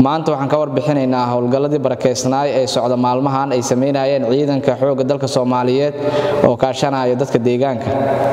maanta waxaan ka warbixinaynaa howlgalladii barakeysnaay ee socda maalmahan ay samaynayeen ciidanka xoogga dalka soomaaliyeed oo kaashanaya dadka deegaanka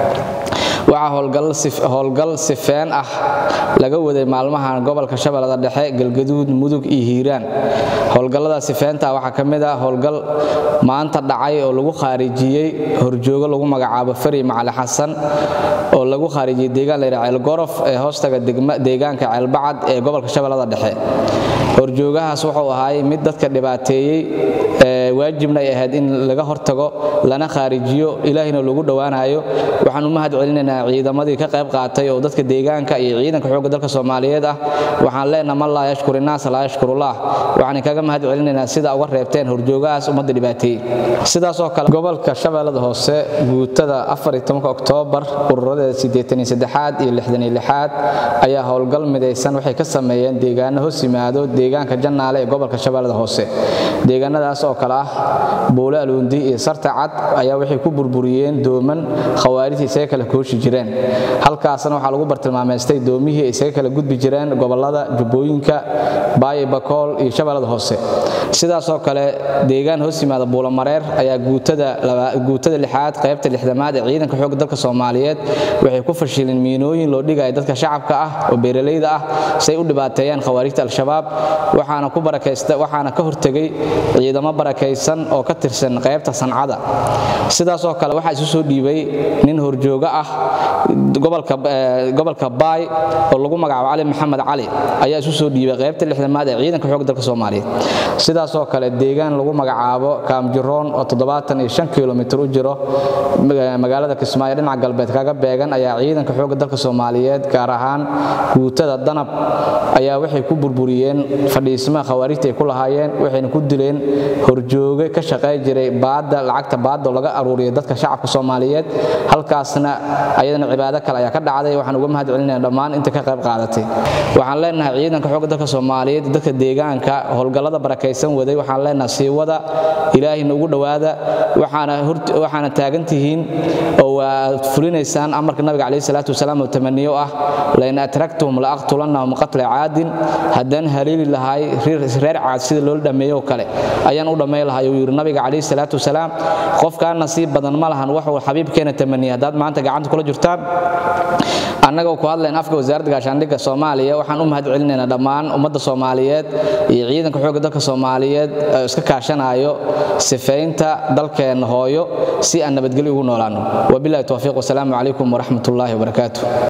waxaa howlgal sifeen ah laga waday maalmahan gobolka shabeellada dhexe galgaduud mudug iyo hiiraan howlgallada sifeenta waxaa ka mid ah howlgal maanta dhacay oo lagu khaarijiyey horjoogo lagu magacaabo fari macali xasan oo lagu khaarijiyey deegaan layidhaha ceelgorof ee hoostaga deegaanka ceelbacad ee gobolka shabeellada dhexe horjoogahaas wuxuu ahaay mid dadka dhibaateeyey waajibna ay ahayd in laga hortago lana khaarijiyo ilaahina lagu dhowaanayo waxaan u mahad celinaynaa ciidamadii ka qayb qaatay oo dadka deegaanka iyo ciidanka xoogga dalka soomaaliyeed ah waxaan leenaha man laa yashkur innaas laa yashkurullah waxaan kaga mahad celinaynaa sida uga reebteen horjoogahaas ummadda dhibaateeyey sidaasoo kale gobolka shabeellada hoose guutada oktoobar ururadeeda aad iyo aad ayaa howlgal midaysan waxay ka sameeyeen deegaano hoos yimaado deegaanka jannaale ee gobolka shabeellada hoose deegaanadaas oo kale ah buule aluundi iyo sarta cad ayaa waxay ku burburiyeen dooman khawaarijta isaga kala kooshi jireen halkaasna waxaa lagu bartilmaameystay doomihii isaga kala gudbi jireen gobolada jubbooyinka baayo bakool iyo shabeellada hoose sidaasoo kale deegaan hoos yimaada buulamareer ayaa guutada lixaad qaybta lixdamaad ee ciidanka xoogga dalka soomaaliyeed waxay ku fashileen miinooyin loo dhigaya dadka shacabka ah oo beeralayda ah say u dhibaateeyaan khawaarijta al-shabaab waxaana ka hortegay ciidamo barakaysan oo ka tirsan qaybta sancada sidaasoo kale waxaa isu soo dhiibay nin horjoogo ah gobolka baay oo lagu magacaabo cali maxamed cali ayaa isu soo dhiibay qaybta lixdamaad ee ciidanka xoogga dalka soomaaliyeed sidaasoo kale deegaan lagu magacaabo kaamjiroon oo kilomitr u jiro magaalada kismaayo dhinaca galbeed kaga beegan ayaa ciidanka xoogga dalka soomaaliyeed gaar ahaan guutada danab ayaa waxay ku burburiyeen fadhiismaha khawaarijta ay ku lahaayeen waxayna ku dileen horjooge ka shaqey jiray baadda lacagta baadda oo laga aruuriyay dadka shacabka soomaaliyeed halkaasna ayadana cibaado kale ayaa ka dhacday waxaan uga mahad celinaya dhammaan inta ka qayb qaadatay waxaan leenahay ciidanka xoogga dalka soomaaliyeed dadka deegaanka howlgallada barakaysan waday waxaan leenahay siiwada ilaahina ugu dhowaada waxaana taagan tihiin oo waad fulinaysaan amarka nabiga calayhi salaatu wasalaam oo tamaniyo ah lain atraktuhum la aqtulannahum qatla caadin haddaan haliili lahay reer caad sida loola dhammeeyo oo kale ayaan u dhammayn lahay uu yidhi nabiga calayhi salaatu wasalaam qofkaa nasiib badan ma lahan waxuu xabiibkeena tamaniya haddaad maanta gacanta kula jirtaan annagoo ku hadlayn afka wasaaradda gaashaandhigga soomaaliya waxaan u mahad celinaynaa dhammaan ummadda soomaaliyeed iyo ciidanka xoogga dalka soomaaliyeed oo iska kaashanayo sifaynta dalkeenna hooyo si aan nabadgelyo ugu noolaanno wabilahi towfiiq wasalaamu calaykum waraxmat ullaahi wabarakaatu